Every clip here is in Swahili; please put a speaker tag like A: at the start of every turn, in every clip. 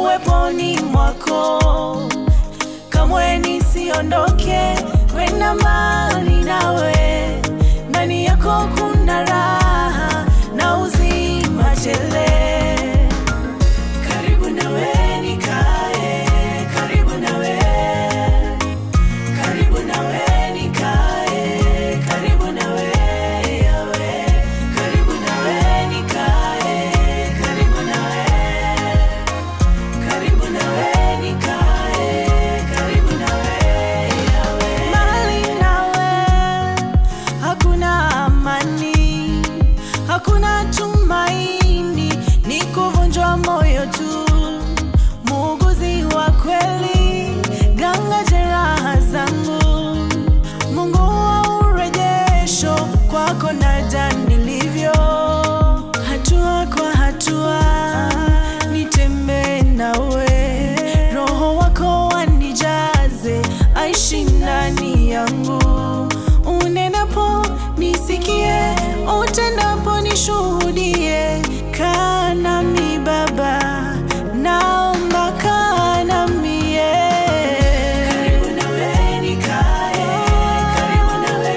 A: uweponi mwako, kamwe nisiondoke kwenda mbali nawe. Ndani yako kuna raha na uzima tele. Karibu nawe nikae, karibu nawe, karibu nawe nikae, karibu nawe yawe, karibu nawe nikae, karibu nawe, karibu nawe nikae, karibu nawe yawe. Mbali nawe hakuna amani, hakuna tumaini, ni kuvunjwa moyo tu. Muuguzi wa kweli, ganga jeraha zangu, Mungu wa urejesho, kwako naja nilivyo, hatua kwa hatua nitembee nawe, Roho wako wanijaze, aishi ndani yangu, unenapo nisikie, utendapo nishuhudie, kaa nami Baba, naomba kaa nami yeah. Karibu nawe nikae, karibu nawe,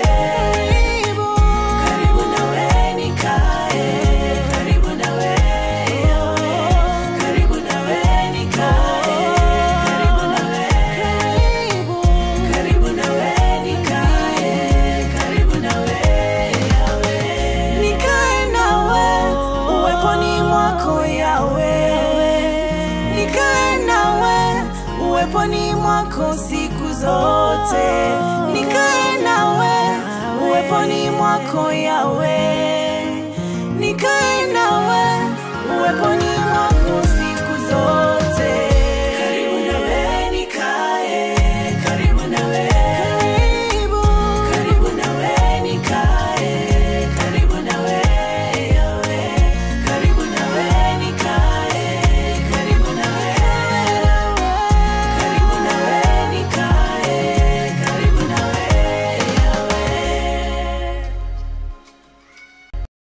A: karibu nawe nikae, karibu nawe yawe, karibu nawe nikae, karibu nawe, karibu nawe nikae, karibu nawe yawe, nikae nawe uweponi mwako yawe, nikae nawe uweponi mwako siku zote, nikae nawe uweponi mwako yawe, nikae nawe uweponi